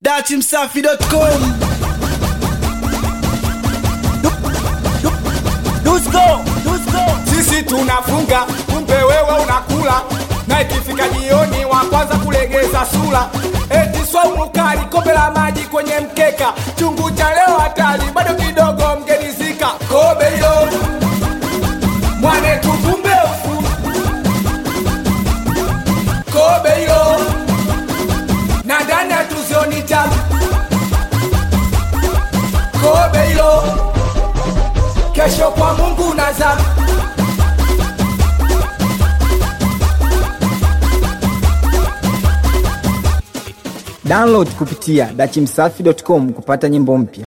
datimsafi.com Dusko, Dusko. sisi tunafunga kumbe wewe unakula na ikifika jioni wa kwanza kulegeza sura eti swaumu kali kombe la maji kwenye mkeka chungu cha leo hatari bado kidogo mgenizika kobe hilo mwane tukumbe ufu kobe hilo na ndani hatuzioni tabu kobe hilo kesho kwa mungu nazama Download kupitia dachimsafi.com kupata nyimbo mpya.